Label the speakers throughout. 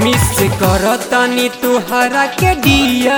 Speaker 1: miss करतानी तुहरा के दिया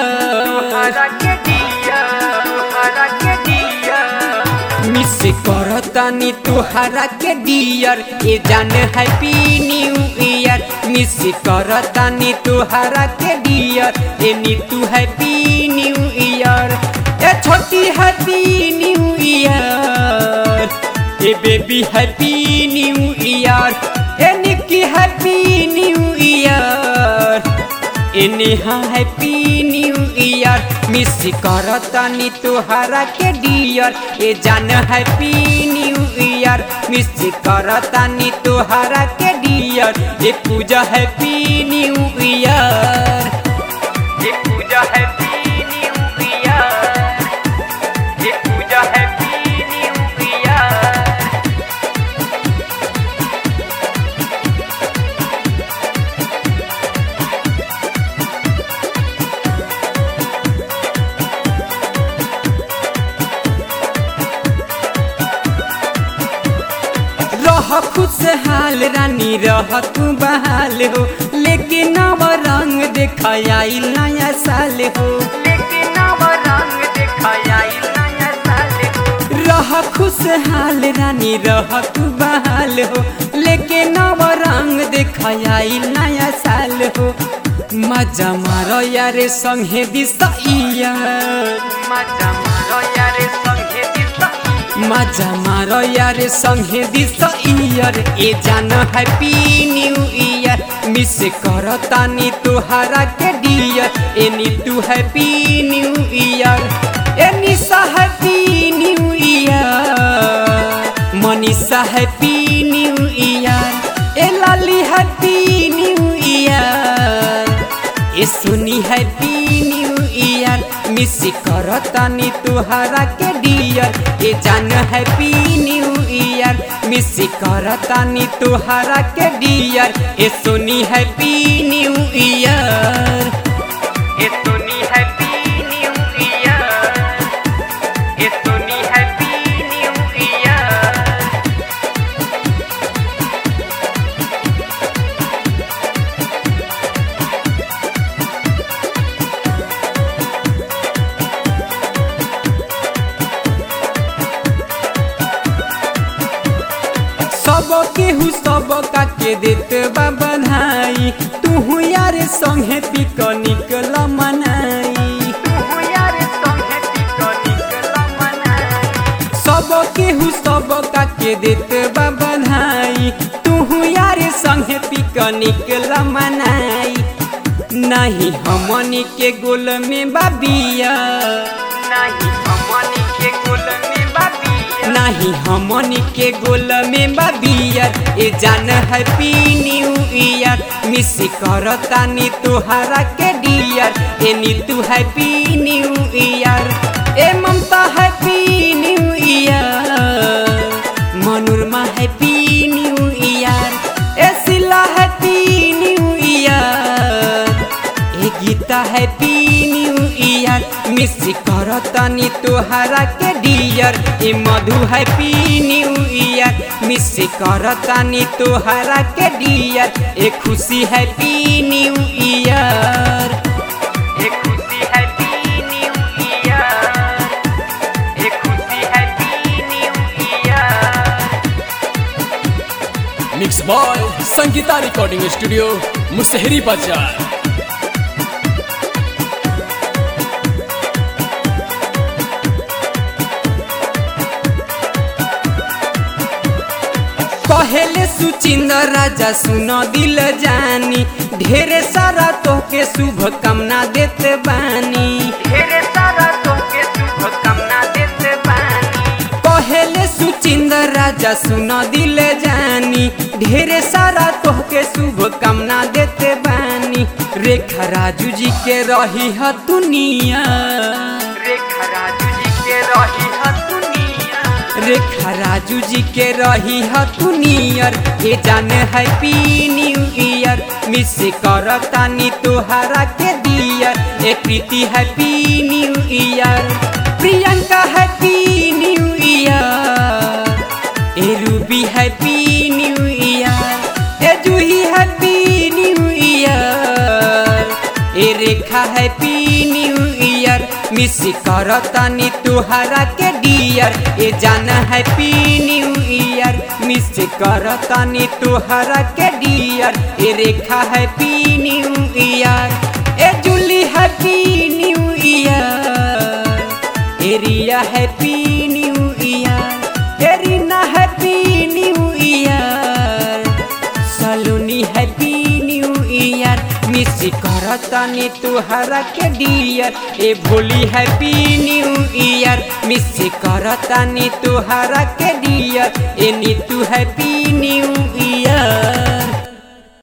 Speaker 1: मिस करतानी तुहरा के डियर ए जान हैप्पी न्यू ईयर मिस करतानी तुहरा के डियर ए नीतू हैप्पी न्यू ईयर ए छोटी हैप्पी न्यू ईयर ए बेबी हैप्पी न्यू ईयर ए निक्की हैप्पी न्यू ईयर ए Neha happy new year miss करतानी तुहरा के डियर ए जान हैप्पी न्यू ईयर मिस करतानी तुहरा के डियर ए पूजा हैप्पी न्यू ईयर ए पूजा हैप्पी न्यू ईयर ए पूजा हैप्पी न्यू ईयर रह खुशहाल रानी रह तू बहाल हो लेकिन नव रंग देखाई नया साल हो रह खुशहाल रानी रह तू बहाल हो लेकिन नव रंग देखाई नया साल हो मजा मारो यारे संगे दिसैया मजा मारो यारे संगे दिसैया मजा मारो यार संगे दिस ईयर ए जान हैप्पी न्यू ईयर मिस करतानी तुहरा के डियर ए नीतू हैप्पी न्यू ईयर ए Nisha happy new year Manisha happy new year ए लाली हैप्पी न्यू ईयर ए सुनी हैप्पी न्यू ईयर मिस करतानी तुहरा के डियर ए जान हैप्पी न्यू ईयर मिस करतानी तुहरा के डियर ए सुनी हैप्पी न्यू ईयर ए सुनी हैप्पी न्यू ईयर ए सुनी हैप्पी न्यू ईयर सब केहू सब का के देत बा बधाई तू यार संगे पिकनिक ल मनाई सब केहू सब का के देत बा बधाई तू यार संगे पिकनिक ल मनाई नहीं हमनी के गोल में बाबिया नहीं हमनी के गोल में बाबिया नहीं हमनी के गोल में बाबियर ए जान हैप्पी न्यू ईयर मिस करतानी तुहरा के डियर ए नीतू हैप्पी न्यू ईयर ए Mamta happy new year Manorama happy new year ए सिला हैप्पी न्यू ईयर ए Geeta happy new year miss करतानी तुहरा के डियर ए Madhu happy new year miss करतानी तुहरा के डियर ए खुशी हैप्पी न्यू ईयर ए खुशी हैप्पी न्यू ईयर ए Khushi happy new year
Speaker 2: mix by Sangeeta recording studio Mushari बाजार
Speaker 1: पहले सुचिंदर राजा सुन दिल जानी ढेरे सारा तोहके शुभ कामना देते बानी ढेरे सारा तोहके शुभ कामना देते बानी पहले सुचिंदर राजा सुन दिल जानी ढेरे सारा तोहके शुभ कामना देते बानी रेखा राजू जी के रही ह दुनिया रेखा राजू जी के रही ह दुनिया रेखा राजू जी के रही ह तू नियर ए जाने हैप्पी न्यू ईयर मिस करतानी तुहरा के दियर ए Preeti happy new year Priyanka happy new year ए रूबी हैप्पी न्यू ईयर ए Juhi happy new year Rekha happy new year miss करतानी तुहरा के डियर ए जान हैप्पी न्यू ईयर मिस करतानी तुहरा के डियर ए रेखा हैप्पी न्यू ईयर ए जूली हैप्पी न्यू ईयर एरिया हैप्पी न्यू ईयर एरिना happy new year Saloni happy new year miss करतानी तुहरा के डियर ए भोली हैप्पी न्यू ईयर मिस करतानी तुहरा के डियर ए नीतू हैप्पी न्यू ईयर